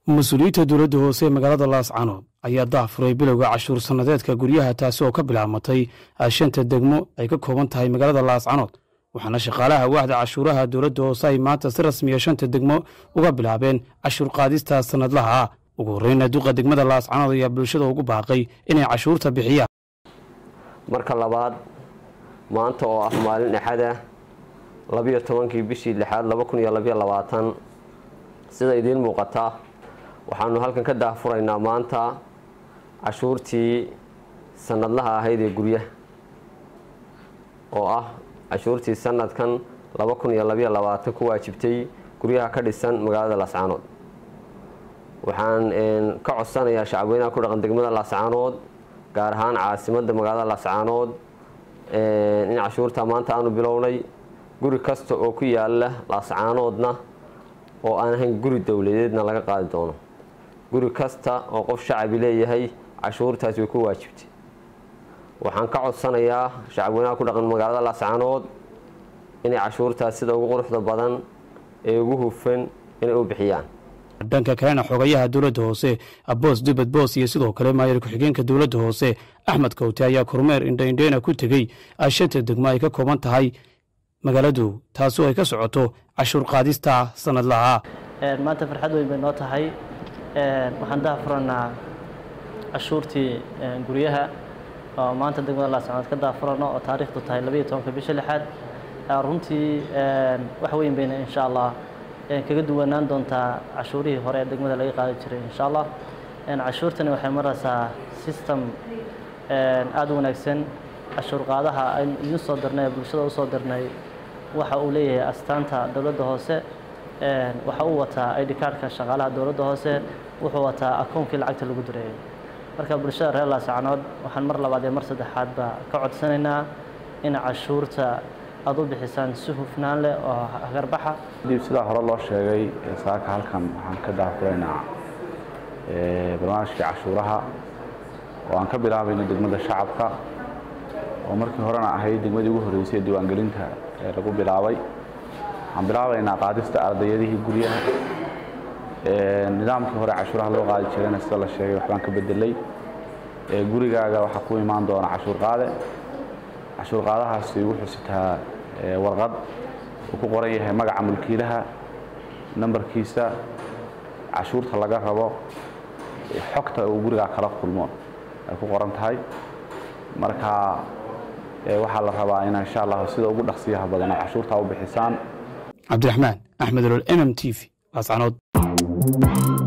mas-uuliyiinta dowladda hoose ee magaalada laascanood ayaa daafuray bilowga cashuur sannadeedka guryaha taasi oo ka bilaabmatay shanta degmo ay ka kooban tahay magaalada laascanood waxaana shaqaalaha waaxda cashuuraha dowladda hoose ay maanta si rasmiya shanta degmo uga bilaabeen cashuur qaadista sannadlaha ah ugu horreyna duqa degmada laascanood ayaa bulshada ugu baaqay inay cashuurta bixiyaan marka labaad maanta oo ah maalin axada labiyo tobankii bishii lixaad laba kun iyo labiyo labaatan sida idiin muuqata waxaanu halkan ka daahfuraynaa maanta cashuurtii sanadlaha ahayd ee guryaha oo ah cashuurtii sanadkan laba kun iyo labiyo labaatan ku waajibtay guryaha ka dhisan magaalada laascaanood waxaan ka codsanayaa shacabweynaha ku dhaqan degmada laascaanood gaar ahaan caasimadda magaalada laascaanood in cashuurta maanta aanu bilownay guri kasta oo ku yaala laascaanoodna oo aan ahayn guri dowladeedna laga qaadi doono guri kasta oo qof shacabi leeyahay cashuurtaasi way ku waajibtay waxaan ka codsanayaa shacabweynaha ku dhaqan magaalada laascaanood inay cashuurtaas sida ugu quruxda badan ee ugu hufan inay u bixiyaan dhanka kalena xogayaha dowladda hoose aboos dubad boos iyo sidoo kale maayar ku-xigeenka dowladda hoose axmed kawte ayaa kormeer indhaindheyna ku tegey shanta degmo ay ka kooban tahay magaaladu taasoo ay ka socoto cashuur qaadista sanadlaha maanta farxad weyn bay noo tahay waxaan daafurannaa cashuurtii guryaha oo maanta degmada laascanood ka daafurano oo taariikhdu tahay labayo tobanka bisha lixaad runtii wax weyn bayna insha allah kaga duwanaan doontaa cashuurihii hore ee degmada laga qaadi jiray insha allah cashuurtani waxay maraysaa system aada u wanaagsan cashuur qaadaha aynu idiin soo dirnay bulshada usoo dirnay waxa uu leeyahay astaanta dowladda hoose waxa uu wataa id cardka shaqaalaha dowladda hoose wuxuu wataa akoonkii lacagta lagu direeyay marka bulshada reer laascanood waxaan mar labaad iyo mar saddexaadba ka codsanaynaa in cashuurta aada u bixisaan si hufnaan leh oo hagarbaxa dib sidaa hore loo sheegay saaka halkan waxaan ka daafuraynaa barnaamijkii cashuuraha oo aan ka bilaabayno degmada shacabka oo markii horena ahayd degmadii ugu horreysay ee diiwaangelinta ee lagu bilaabay waxaan bilaabaynaa qaadista ardayadihii guryaha nidaamkii hore cashuuraha loo qaadi jirayna sida la sheegay waxbaan ka bedelay gurigaaga waxaa ku imaan doona cashuur qaade cashuur qaadahaasi wuxuu sitaa warqad uu ku qoran yahay magaca mulkiilaha nambarkiisa cashuurta laga rabo xogta uu gurigaa kala kulmo ay ku qoran tahay marka waxaa la rabaa in insha allah sida ugu dhaqsiyaha badan ay cashuurtaa u bixisaan cabdiraxmaan axmed olol m m t v laascanood